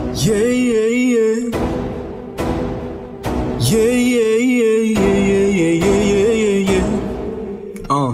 Yeah, yeah, yeah. Yeah, yeah, yeah, yeah, yeah, yeah, yeah, yeah, yeah. Uh.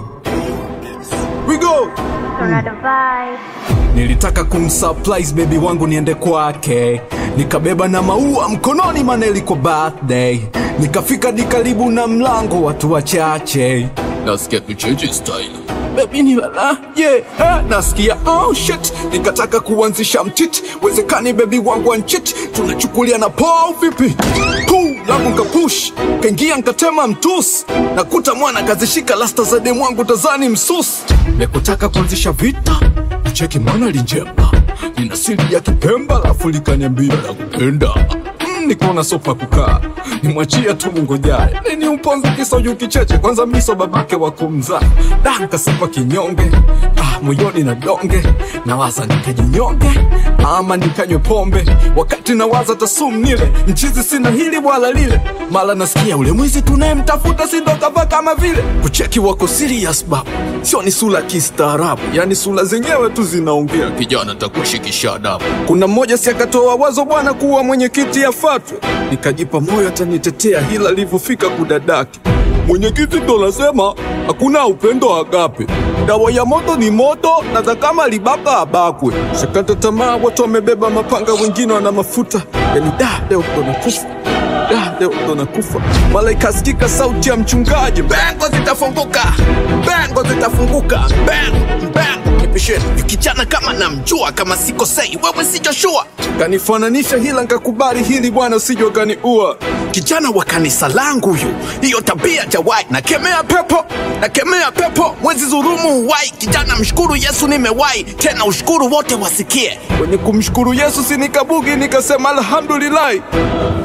We go! Tornado vibe. Nilitaka kumsurprise baby wangu niende kwake, nikabeba na maua mkononi, maana ilikuwa birthday. Nikafika di karibu na mlango, watu wachache, nasikia tucheche style Baby ni lala, yeah, eh, nasikia oh shit, nikataka kuanzisha mtiti, wezekani baby wangu anchit, tunachukulia na poa vipi? Puu langu nkapush, kaingia nkatema mtusi, nakuta mwana kazishika lasta za demu wangu tazani msusi, nekutaka kuanzisha vita cheki mwana linjemba nina siri ya kipemba lafu likaniambia la kupenda mm, nikaona sopa kukaa nimwachia tu mungojaye nini uponzi kisoju kicheche kwanza miso babake wa kumzaa da nkasema kinyonge ah, moyoni na donge nawaza nikajinyonge ama nikanywe pombe wakati nawaza tasum nile mchizi sina hili wala lile mala nasikia ule mwizi tunayemtafuta sindokava kama vile kucheki wako serious babu sio ni sura kistaarabu yani sura zenyewe tu zinaongea kijana takushikisha adabu kuna mmoja si akatoa wazo bwana kuwa mwenyekiti afatwe nikajipa moyo atanitetea hila alivyofika kudadaki mwenyekiti ndo nasema hakuna upendo agape dawa ya moto ni moto na za kama libaka abakwe shakata tamaa watu wamebeba mapanga wengine wana mafuta yani da leo ndo nakufa da leo ndo nakufa mala ikasikika sauti ya mchungaji bengo zitafunguka bengo zitafunguka bengo bengo nipisheni nikichana kama namjua kama sikosei wewe si Joshua kanifananisha hila nkakubali hili bwana usijwa kaniua kijana wa kanisa langu huyu hiyo tabia jawai nakemea pepo nakemea pepo mwezi dhurumu uwai kijana mshukuru yesu nimewai tena ushukuru wote wasikie wenye kumshukuru yesu sinikabugi nikasema alhamdulillahi